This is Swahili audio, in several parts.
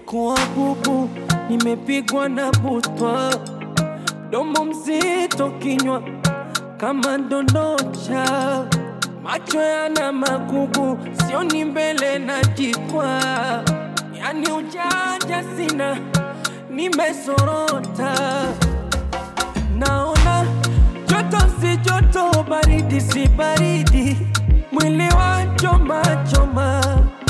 nimekuwa bubu, nimepigwa na butwa, domo mzito, kinywa kama ndondocha, macho yana magugu, sioni mbele na jikwa, yani ujanja sina, nimesorota, naona joto si joto, baridi si baridi, mwili wa choma choma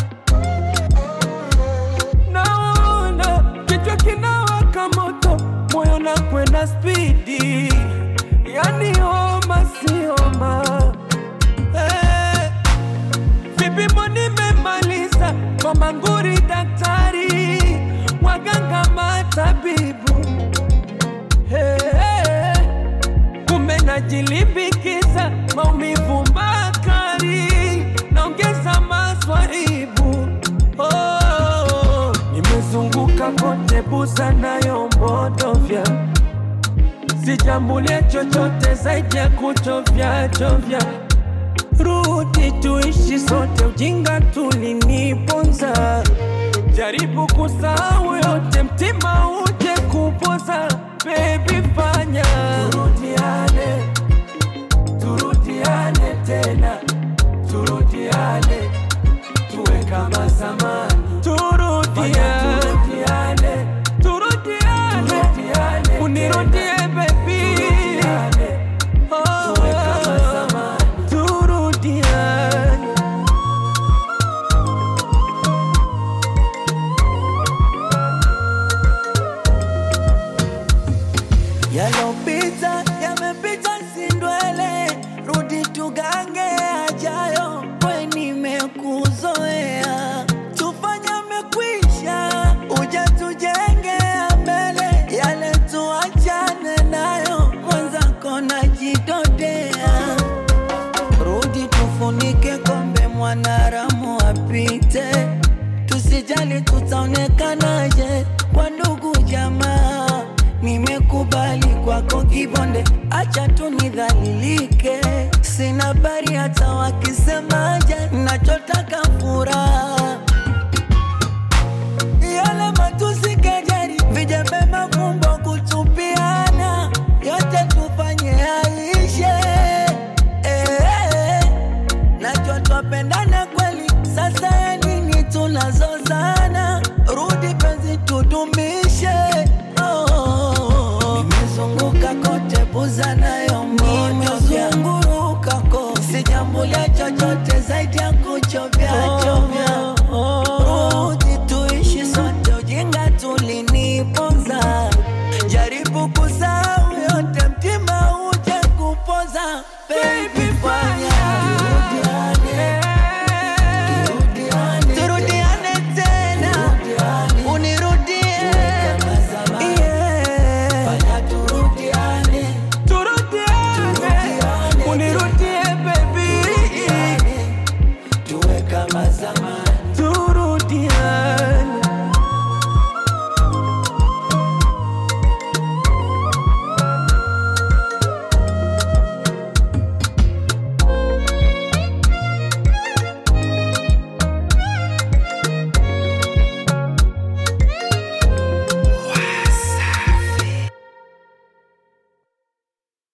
naona kichwa kinawaka moto, moyo na kwenda spidi, yani homa si homa. Eh, vipimo nimemaliza kwa manguri, daktari waganga matabibu Eh, kumbe najilimbikiza maumivu makali, naongeza maswaibu oh, nimezunguka kote busa nayo mbodovya, sijambulia chochote zaidi ya kuchovya chovya. Rudi tuishi sote, ujinga tuliniponza. Jaribu kusahau yote, mtima uje kupoza. Baby fanya turudiane, turudiane tena, turudiane tuwe kama zamani, turudiane, turudiane, turudiane, unirudie baby, oh, tuwe kama zamani, turudiane. Yalopita yamepita, sindwele, rudi tugange ajayo, we nimekuzoea, tufanye mekwisha, uja tujenge mbele, yale tuachane nayo, mwenzako najidodea, rudi tufunike kombe, mwanaramu apite, tusijali tutaonekanaje kwa ndugu jamaa Nimekubali kwako kibonde, acha tu nidhalilike. Sina habari hata wakisemaje, nachotaka furaha. Yale matusi, kejeli, vijembe, mafumbo, kutupiana, yote tufanye yaishe. Eh, najua twapendana kweli, sasa ya nini tunazozana? Rudi penzi tudumishe. Oh, nimezunguka kote buza nayo nimezunguruka ko sijambulia chochote